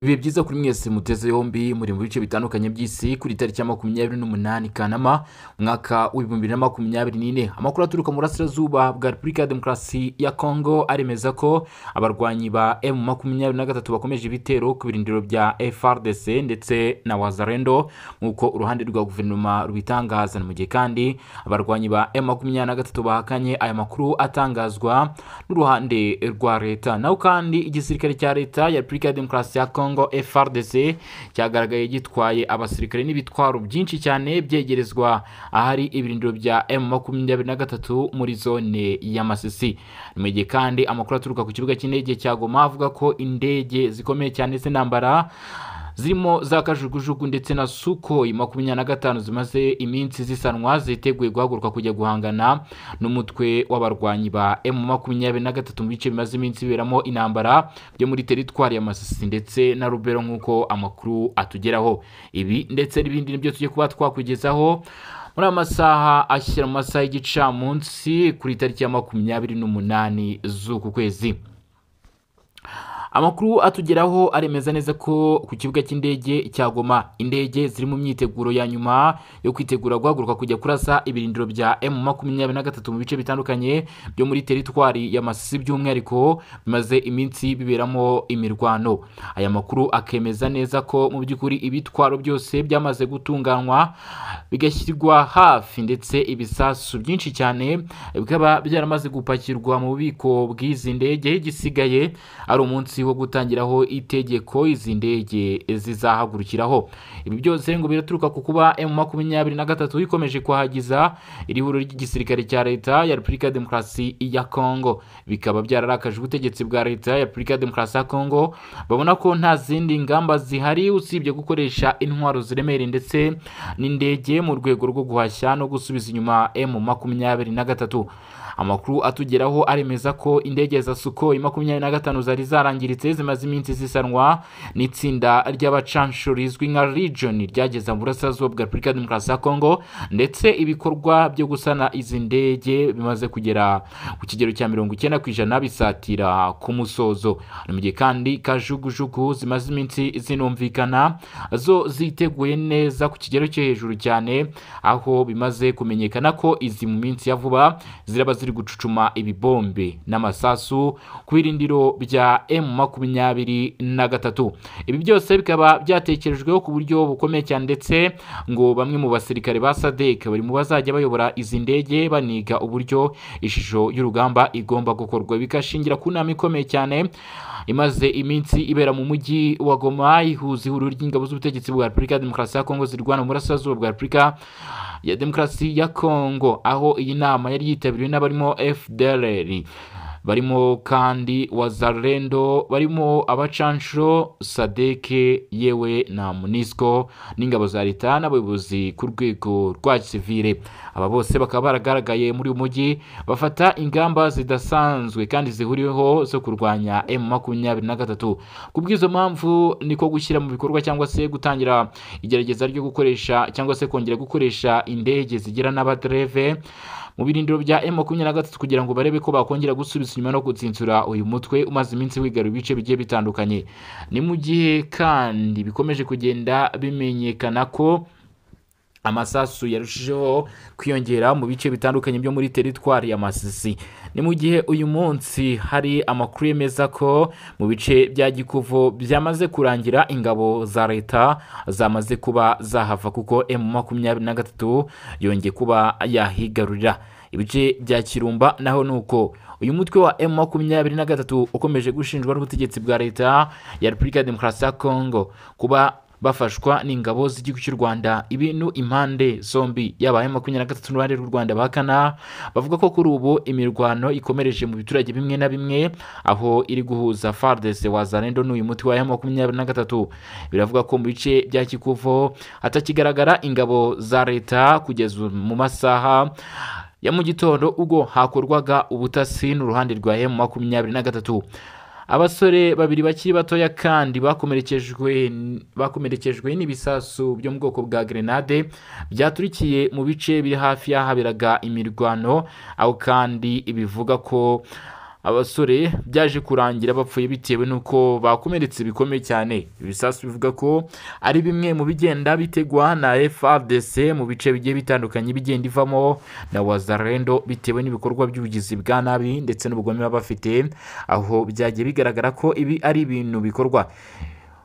ibihe byiza kuri mwese muteze yombi muri mu bice bitandukanye by'isi kuri tariki ya makumyabiri n'umunani kanama umwaka w'ibihumbi bibiri na makumyabiri n'ine amakuru aturuka mu burasirazuba bwa repubulika ya demokarasi ya kongo aremeza ko abarwanyi ba emu makumyabiri na gatatu bakomeje ibitero ku birindiro bya frdc ndetse na wazarendo nk'uko uruhande rwa guverinoma rubitangaza mu gihe kandi abarwanyi ba emu makumyabiri na gatatu bahakanye aya makuru atangazwa n'uruhande rwa leta naho kandi igisirikare cya leta ya repubulika ya demokarasi ya kongo kongo frdc cyagaragaye gitwaye abasirikare n'ibitwaro byinshi cyane byegerezwa ahari ibirindiro bya m makumyabiri na gatatu muri zone ya masisi mu gihe kandi amakuru aturuka ku kibuga cy'indege cya goma avuga ko indege zikomeye cyane z'intambara zirimo za kajugujugu ndetse na sukoyi makumyabiri na gatanu zimaze iminsi zisanwa ziteguye guhaguruka kujya guhangana n'umutwe w'abarwanyi ba emu makumyabiri na gatatu mu bice bimaze iminsi biberamo intambara byo muri teritwari ya masisi ndetse na rubero nk'uko amakuru atugeraho ibi ndetse n'ibindi nibyo tujye kuba twakwigezaho muri amasaha ashyira mu masaha y'igicamunsi kuri tariki ya makumyabiri n'umunani z'uku kwezi amakuru atugeraho aremeza neza ko ku kibuga cy'indege cya goma indege ziri mu myiteguro ya nyuma yo kwitegura guhaguruka kujya kurasa ibirindiro bya m makumyabiri na gatatu mu bice bitandukanye byo muri teritwari ya masisi by'umwihariko bimaze iminsi biberamo imirwano aya makuru akemeza neza ko mu by'ukuri ibitwaro byose byamaze gutunganywa bigashyirwa hafi ndetse ibisasu byinshi cyane bikaba byaramaze gupakirwa mu bubiko bw'izi ndege igisigaye ari umunsi munsi wo gutangiraho itegeko izi ndege zizahagurukiraho ibi byose ngo biraturuka ku kuba emu makumyabiri na gatatu ikomeje kwahagiza iri huriro ry'igisirikare cya leta ya repubulika ya demokarasi ya kongo bikaba byararakaje ubutegetsi bwa leta ya repubulika ya demokarasi ya kongo babona ko nta zindi ngamba zihari usibye gukoresha intwaro ziremereye ndetse n'indege mu rwego rwo guhashya no gusubiza inyuma emu makumyabiri na gatatu amakuru atugeraho aremeza ko indege za sukoyi makumyabiri na gatanu zari zarangiritse zimaze iminsi zisanwa n'itsinda ry'abacanshuro rizwi nka region ryageza mu burasirazuba bwa repubulika ya demokarasi ya kongo ndetse ibikorwa byo gusana izi ndege bimaze kugera ku kigero cya mirongo icyenda ku ijana bisatira ku musozo mu gihe kandi kajugujugu zimaze iminsi zinumvikana zo ziteguye neza ku kigero cyo hejuru cyane aho bimaze kumenyekana ko izi mu minsi ya vuba ziraba ziri gucucuma ibibombe n'amasasu ku irindiro rya emu makumyabiri na gatatu ibi byose bikaba byatekerejweho ku buryo bukomeye cyane ndetse ngo bamwe mu basirikare ba sadek bari mu bazajya bayobora izi ndege baniga uburyo ishusho y'urugamba igomba gukorwa bikashingira ku nama ikomeye cyane imaze iminsi ibera mu mujyi wa goma ihuza ihuriro ry'ingabo z'ubutegetsi bwa repubulika ya demokarasi ya kongo zirwana mu burasirazuba bwa repubulika ya demokarasi ya kongo aho iyi nama yari yitabiriwe n'abarimo fdrr barimo kandi wazarendo barimo abacanshuro sadeke yewe na munisco n'ingabo za leta n'abayobozi ku rwego rwa gisivire aba bose bakaba baragaragaye muri uyu mujyi bafata ingamba zidasanzwe kandi zihuriweho zo kurwanya m makumyabiri na gatatu ku bw'izo mpamvu niko gushyira mu bikorwa cyangwa se gutangira igerageza ryo gukoresha cyangwa se kongera gukoresha indege zigira n'abadereve mu birindiro bya m makumyabiri na gatatu kugira ngo barebe ko bakongera gusubiza inyuma no gutsinsura uyu mutwe umaze iminsi wigarura ibice bigiye bitandukanye ni mu gihe kandi bikomeje kugenda bimenyekana ko amasasu yarushijeho kwiyongera mu bice bitandukanye byo muri teritwari ya masisi ni mu gihe uyu munsi hari amakuru yemeza ko mu bice bya gikuvu byamaze kurangira ingabo za leta zamaze kuba zahava kuko emu makumyabiri na gatatu yongeye kuba yahigarurira ibice bya kirumba naho ni uko uyu mutwe wa m makumyabiri na gatatu ukomeje gushinjwa n'ubutegetsi bwa leta ya repubulika ya demokarasi ya kongo kuba bafashwa n'ingabo z'igihugu cy'u rwanda ibintu impande zombi yaba aya makumyabiri na gatatu n'uruhande rw'u rwanda bakana bavuga ko kuri ubu imirwano ikomereje mu biturage bimwe na bimwe aho iri guhuza fardese wazarendo n'uyu muti wa makumyabiri na gatatu biravuga ko mu bice bya kikuvo hatakigaragara ingabo za leta kugeza mu masaha ya mu gitondo ubwo hakorwaga ubutasi n'uruhande rwa emu makumyabiri na gatatu abasore babiri bakiri batoya kandi bakomerekejwe bakomerekejwe n'ibisasu byo mu bwoko bwa grenade byaturikiye mu bice biri hafi y'ahaberaga imirwano aho kandi bivuga ko abasore byaje kurangira bapfuye bitewe n'uko bakomeretse bikomeye cyane ibisasu bivuga ko ari bimwe mu bigenda bitegwa na FARDC mu bice bigiye bitandukanye bigenda ivamo na wazarendo bitewe n'ibikorwa by'ubugizi bwa nabi ndetse n'ubugome baba bafite aho byagiye bigaragara ko ibi ari ibintu bikorwa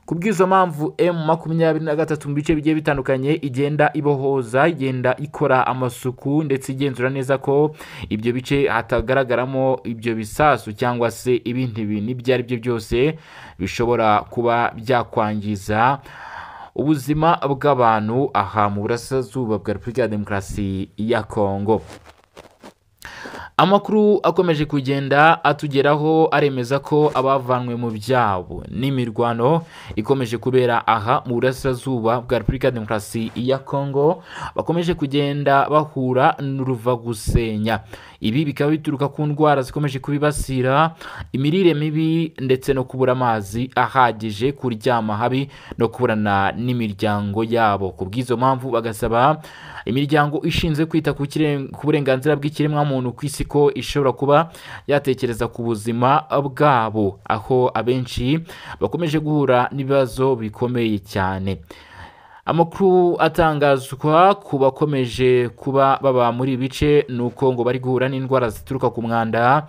ku bw'izo mpamvu M makumyabiri na gatatu mu bice bigiye bitandukanye igenda ibohoza igenda ikora amasuku ndetse igenzura neza ko ibyo bice hatagaragaramo ibyo bisasu cyangwa se ibindi bintu ibyo ari byo byose bishobora kuba byakwangiza ubuzima bw'abantu aha mu burasirazuba bwa repubulika ya demokarasi ya kongo amakuru akomeje kugenda atugeraho aremeza ko abavanwe mu byabo n'imirwano ikomeje kubera aha mu burasirazuba bwa repubulika ya demokarasi ya kongo bakomeje kugenda bahura n'uruvagusenya ibi bikaba bituruka ku ndwara zikomeje kubibasira imirire mibi ndetse no kubura amazi ahagije kuryama habi no kuburana n'imiryango yabo ku bw'izo mpamvu bagasaba imiryango ishinzwe kwita ku kireng- ku burenganzira bw'ikiremwamuntu ku isi ko ishobora kuba yatekereza ku buzima bwabo aho abenshi bakomeje guhura n'ibibazo bikomeye cyane amakuru atangazwa ku bakomeje kuba baba muri ibi bice ni uko ngo bari guhura n'indwara zituruka ku mwanda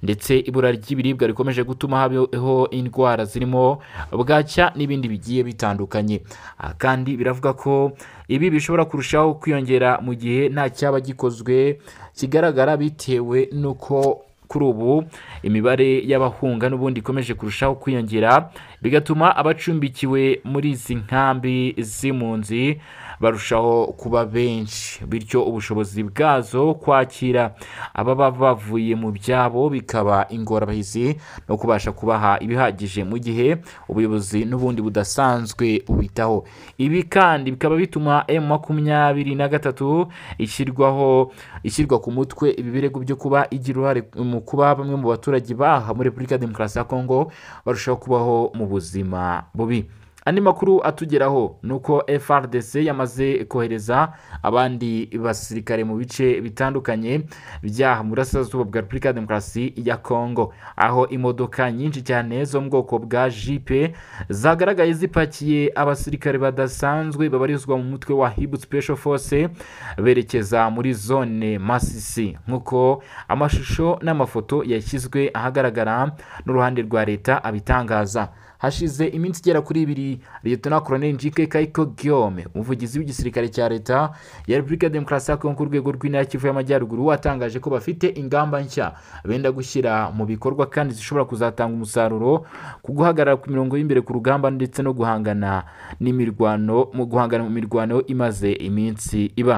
ndetse ibura ry'ibiribwa rikomeje gutuma habaho indwara zirimo bwacya n'ibindi bigiye bitandukanye aha kandi biravuga ko ibi bishobora kurushaho kwiyongera mu gihe nta cyaba gikozwe kigaragara bitewe n'uko kuri ubu imibare y'abahunga n'ubundi ikomeje kurushaho kwiyongera bigatuma abacumbikiwe muri izi nkambi z'impunzi barushaho kuba benshi bityo ubushobozi bwazo kwakira ababa bavuye mu byabo bikaba ingorabahizi no kubasha kubaha ibihagije mu gihe ubuyobozi n'ubundi budasanzwe bubitaho ibi kandi bikaba bituma M makumyabiri na gatatu ishyirwaho ishyirwa ku mutwe ibi birego byo kuba igira uruhare mu kuba bamwe mu baturage baha muri repubulika ya demokarasi ya kongo barushaho kubaho mu buzima bubi andi makuru atugeraho ni uko frdc yamaze kohereza abandi basirikare mu bice bitandukanye by'aha mu burasirazuba bwa repubulika ya demokarasi ya kongo aho imodoka nyinshi cyane zo mu bwoko bwa jipe zagaragaye zipakiye abasirikare badasanzwe babarizwa mu mutwe wa hibu special force berekeza muri zone masisi nk'uko amashusho n'amafoto yashyizwe ahagaragara n'uruhande rwa leta abitangaza hashize iminsi igera kuri ibiri liyetona koroneli njike kayiko guillaume umuvugizi w'igisirikare cya leta ya repubulika ya demokarasi ya kongo ku rwego rw'intara kivu y'amajyaruguru watangaje ko bafite ingamba nshya benda gushyira mu bikorwa kandi zishobora kuzatanga umusaruro ku guhagarara ku mirongo y'imbere ku rugamba ndetse no guhangana n'imirwano mu guhangana mu mirwano imaze iminsi iba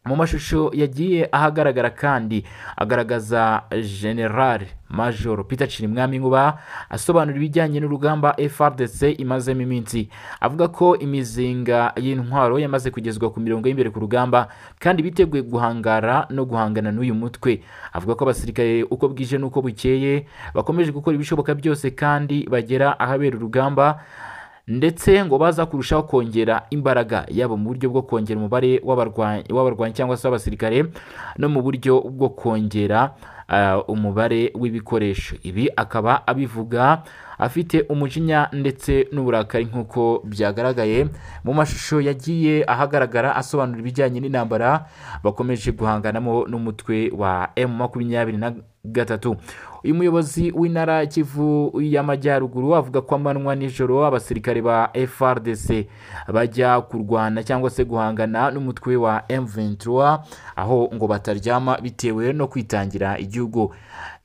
mu mashusho yagiye ahagaragara kandi agaragaza general major peter cirimwami nkuba asobanura ibijyanye n'urugamba frdc imazemo iminsi avuga ko imizinga y'intwaro yamaze kugezwa ku mirongo y'imbere ku rugamba kandi biteguye guhangara no guhangana n'uyu mutwe avuga ko abasirikare uko bwije n'uko bukeye bakomeje gukora ibishoboka byose kandi bagera ahabera urugamba ndetse ngo baza kurushaho kongera imbaraga yabo mu buryo bwo kongera umubare w'abarwanyi w'abarwanyi cyangwa se w'abasirikare no mu buryo bwo kongera ah, umubare w'ibikoresho ibi akaba abivuga afite umujinya ndetse n'uburakari nk'uko byagaragaye mu mashusho yagiye ahagaragara asobanura ibijyanye n'intambara bakomeje guhanganamo n'umutwe wa M makumyabiri na gatatu uyu muyobozi w'intara kivu y'amajyaruguru avuga ko amanywa nijoro abasirikare ba frdc bajya kurwana cyangwa se guhangana n'umutwe wa m23 aho ngo bataryama bitewe no kwitangira igihugu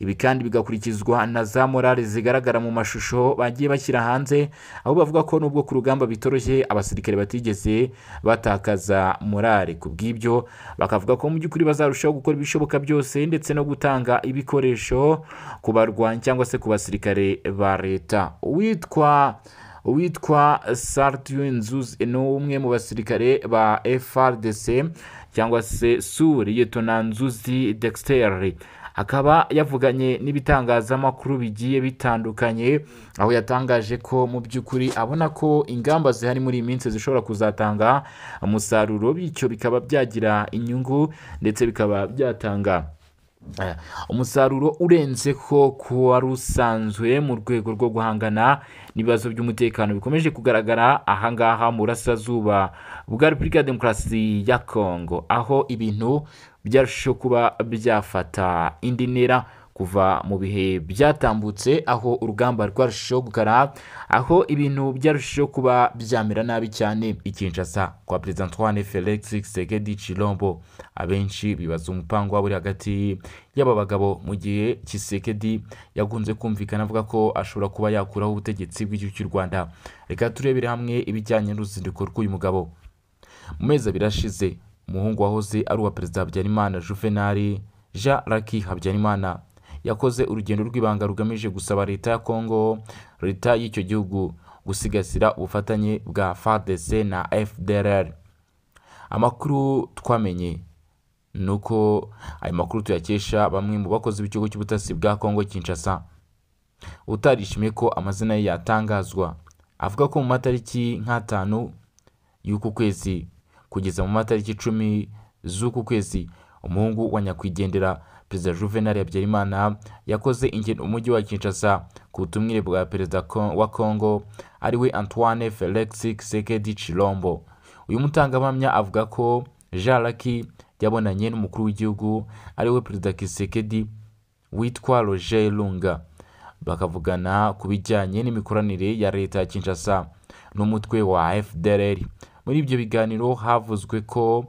ibi kandi bigakurikizwa na za morale zigaragara mu mashusho bagiye bashyira hanze aho bavuga ko nubwo ku rugamba bitoroshye abasirikare batigeze batakaza morale ku bw'ibyo bakavuga ko mu by'ukuri bazarushaho gukora ibishoboka byose ndetse no gutanga ibikoresho ku barwanyi cyangwa se ku basirikare ba leta uwitwa uwitwa sartre nzuz ni umwe mu basirikare ba frdc cyangwa se sur yetona nzuzi dexter akaba yavuganye n'ibitangazamakuru bigiye bitandukanye aho yatangaje ko mu by'ukuri abona ko ingamba zihari muri iyi minsi zishobora kuzatanga umusaruro bityo bikaba byagira inyungu ndetse bikaba byatanga Eh, umusaruro urenze ko kuwa rusanzwe mu rwego rwo guhangana n'ibibazo by'umutekano bikomeje kugaragara ahangaha mu burasirazuba bwa repubulika ya demokarasi ya kongo aho ibintu byarushijeho kuba byafata indi ntera kuva mu bihe byatambutse aho urugamba rwarushijeho gukara aho ibintu byarushijeho kuba byamera nabi cyane ikinshasa kwa perezida antoine felix tshisekedi chilombo abenshi bibaza umupango waba uri hagati y'aba bagabo mu gihe Tshisekedi yakunze kumvikana avuga ko ashobora kuba yakuraho ubutegetsi bw'igihugu cy'u Rwanda reka turebere hamwe ibijyanye n'uruzinduko rw'uyu mugabo mu mezi abiri ashize umuhungu wahoze ari uwa perezida Habyarimana Juvenal Jean Luc Habyarimana yakoze urugendo rw'ibanga rugamije gusaba leta ya Kongo leta y'icyo gihugu gusigasira ubufatanye bwa FARDC na FDLR amakuru twamenye ni uko ayo makuru tuyakesha bamwe mu bakozi b'ikigo cy'ubutasi bwa Kongo Kinshasa utarishimiye ko amazina ye yatangazwa avuga ko mu matariki nk'atanu y'uku kwezi kugeza mu matariki icumi z'uku kwezi umuhungu wa nyakwigendera perezida Juvenal Habyarimana yakoze ingendo mu mujyi wa Kinshasa ku butumire bwa perezida Ko- wa Kongo ariwe Antoine Felix Tshisekedi Chilombo uyu mutangabuhamya avuga ko Jean Luc yabonanye n'umukuru w'igihugu ariwe perezida Kisekedi witwa Roger Lunga bakavugana ku bijyanye n'imikoranire ya leta ya Kinshasa n'umutwe wa FDLR muri ibyo biganiro havuzwe ko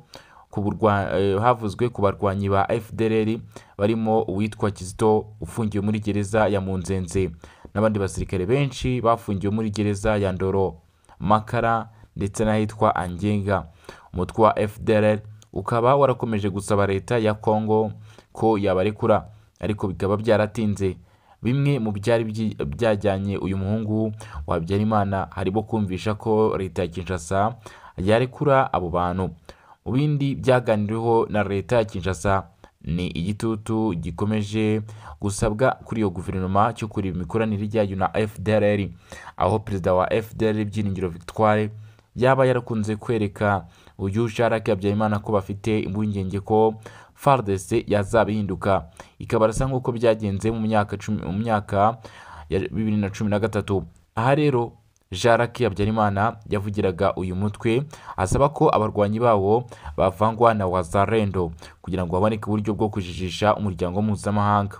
ku burwa- eh, havuzwe ku barwanyi ba FDLR barimo uwitwa Kizito ufungiwe muri gereza ya Munzenze n'abandi basirikare benshi bafungiwe muri gereza ya Ndoro Makara ndetse n'ahitwa Angenga umutwe wa FDLR ukaba warakomeje gusaba leta ya Kongo ko yabarekura ariko bikaba byaratinze bimwe mu byari byi- byajyanye uyu muhungu wa Habyarimana harimo kumvisha ko leta ya Kinshasa yarekura abo bantu mu bindi byaganiriweho na leta ya Kinshasa ni igitutu gikomeje gusabwa kuri iyo guverinoma cyo kureba imikoranire yayo na FDLR aho perezida wa FDLR Byiringiro Victoire yaba yarakunze kwereka uyu Sharaki Habyarimana ko bafite impungenge ko FARDC yazaba ihinduka ikabarasa nk'uko byagenze mu myaka cumi- mu myaka ya bibiri na cumi na gatatu aha rero Jaraki Habyarimana yavugiraga uyu mutwe asaba ko abarwanyi bawo bavangwa na wazarendo kugira ngo haboneke uburyo bwo kujijisha umuryango mpuzamahanga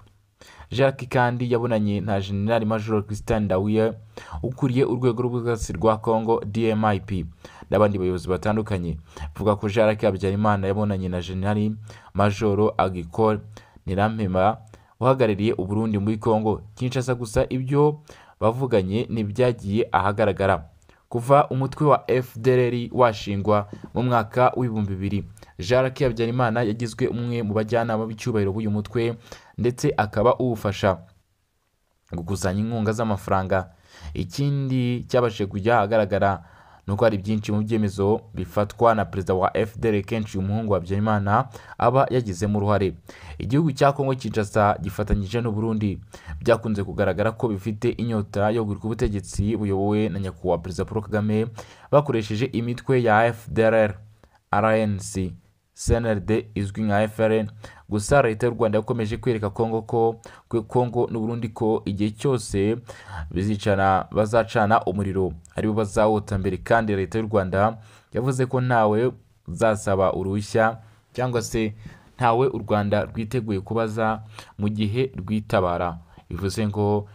Jaraki kandi yabonanye na General Major Christian Dawiye ukuriye urwego rw'ubwubatsi rwa Congo DMIP n'abandi bayobozi batandukanye avuga ko Jaraki Habyarimana yabonanye na General Major Agricole Nirampema uhagarariye Uburundi muri Congo Kinshasa gusa ibyo bavuganye ntibyagiye ahagaragara kuva umutwe wa FDLR washingwa mu mwaka w'ibihumbi bibiri Jaraki Habyarimana yagizwe umwe mu bajyanama b'icyubahiro b'uyu mutwe ndetse akaba uwufasha gukusanya inkunga z'amafaranga ikindi cyabashije kujya ahagaragara ni uko hari byinshi mu byemezo bifatwa na perezida wa FDL kenshi uyu muhungu wa Habyarimana aba yagizemo uruhare igihugu cya Kongo Kinshasa gifatanyije n'u Burundi byakunze kugaragara ko bifite inyota yo guhirika ubutegetsi buyobowe na nyakubahwa perezida Paul Kagame bakoresheje imitwe ya FDLR RNC CNRD izwi nka FRN gusa leta y'u Rwanda yakomeje kwereka Kongo ko kwe Kongo n'u Burundi ko igihe cyose bizicana bazacana umuriro aribo bazawota mbere kandi leta y'u Rwanda yavuze ko ntawe zasaba uruhushya cyangwa se ntawe u Rwanda rwiteguye kubaza mu gihe rwitabara bivuze ngo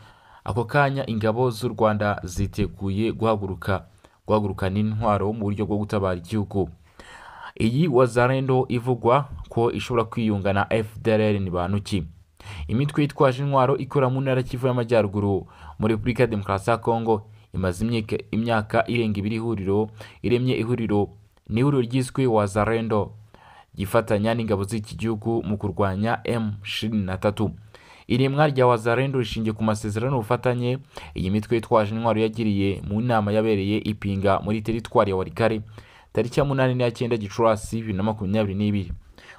ako kanya ingabo z'u Rwanda ziteguye guhaguruka guhagurukana intwaro mu buryo bwo gutabara igihugu iyi wazarendo ivugwa ko ishobora kwiyunga na FDLR ni bantu ki imitwe yitwaje intwaro ikora mu ntara y'Ikivu y'Amajyaruguru muri Repubulika ya Demokarasi ya Kongo imaze imyaka, imyaka irenga ibiri ihuriro iremye ihuriro ni ihuriro ryiswe wazarendo gifatanya n'ingabo z'iki gihugu mu kurwanya M23 iremwa rya wazarendo rishingiye ku masezerano y'ubufatanye iyi mitwe yitwaje intwaro yagiriye mu nama yabereye ipinga muri teritwari ya Walikare tariki ya munani n'iya cyenda gicurasi bibiri na makumyabiri n'ibiri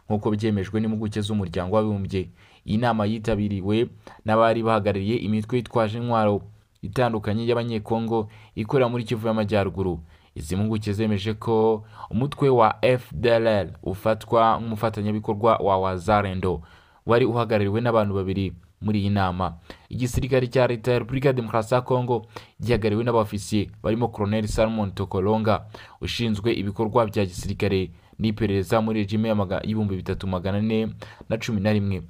nk'uko byemejwe n'impuguke z'umuryango w'abibumbye iyi nama yitabiriwe n'abari bahagarariye imitwe yitwaje intwaro itandukanye y'abanyekongo ikorera muri kivu y'amajyaruguru izi mpuguke zemeje ko umutwe wa fdlr ufatwa nk'umufatanyabikorwa wa wazarendo wari uhagarariwe n'abantu babiri muri iyi nama igisirikare cya leta ya repubulika ya demokarasi ya kongo gihagarariwe n'abafisiye barimo koroneli salomon tokolonga ushinzwe ibikorwa bya gisirikare n'iperereza muri regime y'amaga- y'ibihumbi bitatu magana ane na cumi na rimwe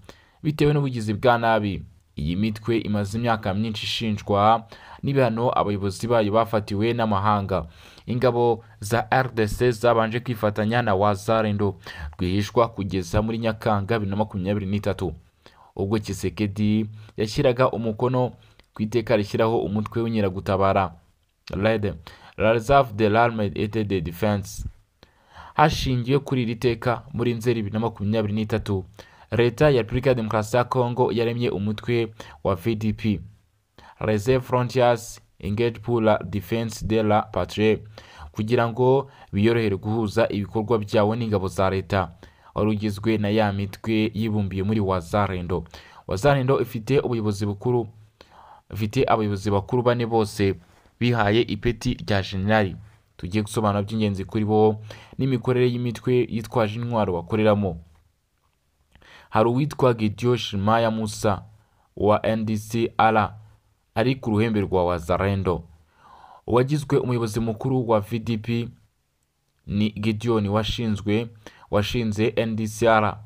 bitewe n'ubugizi bwa nabi iyi mitwe imaze imyaka myinshi ishinjwa n'ibihano abayobozi bayo bafatiwe n'amahanga ingabo za rdc zabanje kwifatanya na wazarendo rwihishwa kugeza muri nyakanga bibiri na makumyabiri n'itatu ubwo kisekedi yashyiraga umukono ku iteka rishyiraho umutwe w'inkeragutabara rede la reserve de l'arme et de defense hashingiwe kuri iri teka muri nzeri bibiri na makumyabiri n'itatu leta ya repubulika ya demokarasi ya kongo yaremye umutwe wa vdp reserve frontiers engage pour la defense de la patrie kugira ngo biyorohere guhuza ibikorwa byabo n'ingabo za leta wari ugizwe na ya mitwe yibumbiye muri wazarendo wazarendo ifite ubuyobozi bukuru ifite abayobozi bakuru bane bose bihaye ipeti rya jenerali tugiye gusobanura by'ingenzi kuri bo n'imikorere y'imitwe yitwaje intwaro bakoreramo hari uwitwa Gideon Shemaya Musa wa NDCR ari ku ruhembe rwa Wazalendo uwagizwe umuyobozi mukuru wa VDP ni Gideon washinzwe washinze NDCR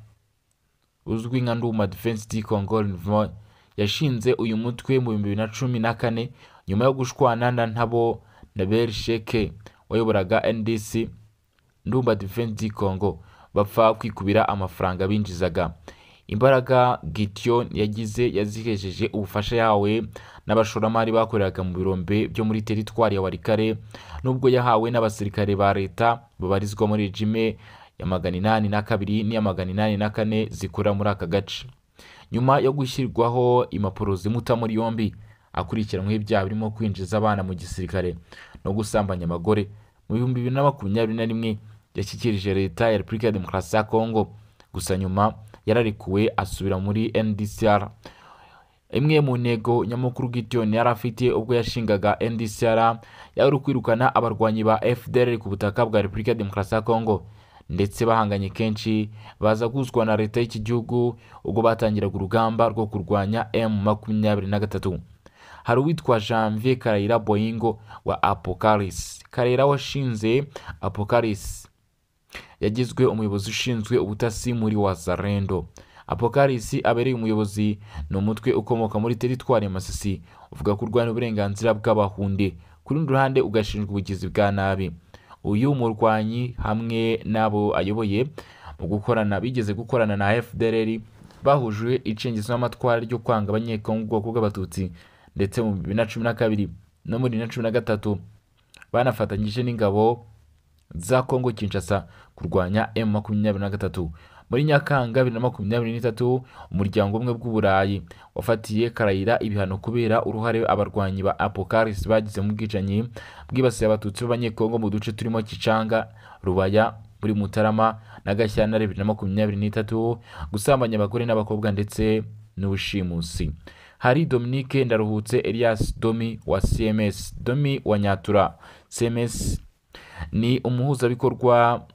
uzwi nka Nduma Defense du Congo Renouveau yashinze uyu mutwe mu bihumbi bibiri na cumi na kane nyuma yo gushwana na Ntabo na Bersheke wayoboraga NDC Ndumba Defense du Congo bapfa kwikubira amafaranga binjizaga imbaraga Gideon yagize yazihesheje ubufasha yawe n'abashoramari bakoreraga mu birombe byo muri teritwari ya Warikare nubwo yahawe n'abasirikare ba leta babarizwa muri regime ya magana inani na kabiri n'iya magana inani na kane zikora muri aka gace nyuma yo gushyirwaho impapuro zimuta muri yombi akurikiranyweho ibyaha birimo kwinjiza abana mu gisirikare no gusambanya abagore mu bihumbi bibiri na makumyabiri na rimwe yashyikirije leta ya repubulika ya demokarasi ya kongo gusa nyuma yararekuwe asubira muri ndcr imwe mu ntego nyamukuru Gideon yari afite ubwo yashingaga ndcr yari ukwirukana abarwanyi ba fdr ku butaka bwa repubulika ya demokarasi ya kongo ndetse bahanganye kenshi baza guzwa na leta y'iki gihugu ubwo batangiraga urugamba rwo kurwanya m makumyabiri na gatatu hari uwitwa janvier karayira boyingo wa apocalypse karayira washinze apocalypse yagizwe umuyobozi ushinzwe ubutasi muri wazarendo apocalypse abereye umuyobozi ni umutwe ukomoka muri teritwari ya masisi uvuga kurwanya uburenganzira bw'abahunde ku rundi ruhande ugashinjwa ubugizi bwa nabi uyu murwanyi hamwe n'abo ayoboye mu gukorana bigeze gukorana na fdr bahujwe icengezo n'amatwara ryo kwanga abanyekongo ubwoko bw'abatutsi ndetse mu bibiri na cumi na kabiri no muri bibiri na cumi na gatatu banafatanyije n'ingabo za Kongo Kinshasa kurwanya M23 muri Nyakanga 2023 umuryango umwe bw'uburayi wafatiye Karayira ibihano kubera uruhare abarwanyi ba Apocalypse bagize mu bwicanyi bwibasiye abatutsi b'abanyekongo mu duce turimo Kicanga Rubaya muri Mutarama na Gashyantare 2023 gusambanya abagore n'abakobwa ndetse n'ubushimusi hari Dominique Ndaruhutse Elias Domi wa CMS Domi wa Nyatura CMS ni umuhuzabikorwa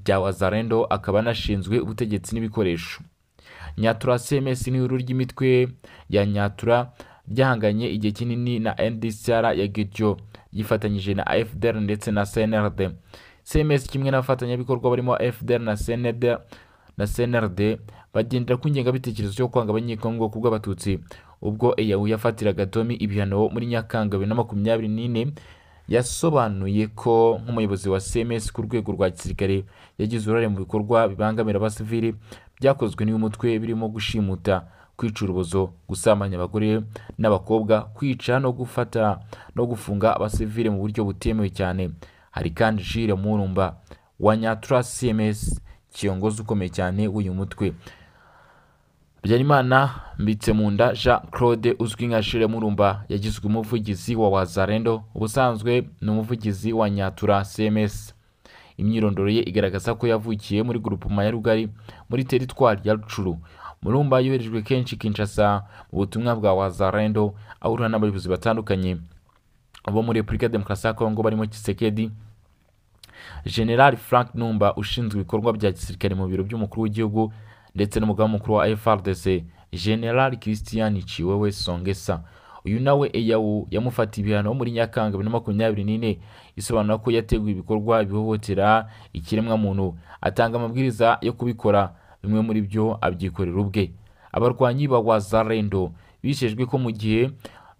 bya wazarendo akaba anashinzwe ubutegetsi n'ibikoresho nyatura cms ni ihuriro ry'imitwe ya nyatura ryahanganye igihe kinini na ndcr ya gidyo yifatanyije na fdr ndetse na cnrd cms kimwe n'abafatanyabikorwa barimo fdr na cnrd na cnrd bagendera ku ngengabitekerezo yo kwanga abanyekongo kubw'abatutsi ubwo eyahu yafatiraga tomi ibihano muri nyakanga bibiri na makumyabiri n'ine yasobanuye ko nk'umuyobozi wa cms ku rwego rwa gisirikare yagize uruhare mu bikorwa bibangamira abasivili byakozwe n'uyu mutwe birimo gushimuta kwica urubozo gusambanya abagore n'abakobwa kwica no gufata no gufunga abasivili mu buryo butemewe cyane hari kandi jire murumba wa nyatura cms kiyongozi ukomeye cyane w'uyu mutwe Byarimana Mbitsemunda Jean Claude uzwi nka Shire Murumba yagizwe umuvugizi wa Wazarendo ubusanzwe ni umuvugizi wa Nyatura CMS imyirondoro ye igaragaza ko yavukiye muri grupema ya Rugari muri teritwari ya Rucuru Murumba yoherejwe kenshi Kinshasa mu butumwa bwa Wazarendo ahura n'abayobozi batandukanye bo muri Repubulika ya Demokarasi ya Kongo barimo Tshisekedi General Frank Numba ushinzwe ibikorwa bya gisirikare mu biro by'umukuru w'igihugu ndetse n'umugaba mukuru wa FRDC General Christian Chiwewe Songesa uyu nawe eyawu yamufatiye ibihano muri nyakanga bibiri na makumyabiri n'ine isobanura ko yateguye ibikorwa bihohotera ikiremwamuntu atanga amabwiriza yo kubikora bimwe muri byo abyikorera ubwe abarwanyi ba wazarendo bishejwe ko mu gihe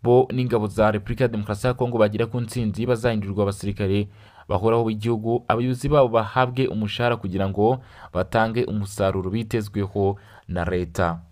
bo n'ingabo za repubulika ya demokarasi ya kongo bagera ku ntsinzi bazahindurirwa abasirikare bahoraho b'igihugu abayobozi babo bahabwe umushahara kugira ngo batange umusaruro bitezweho na leta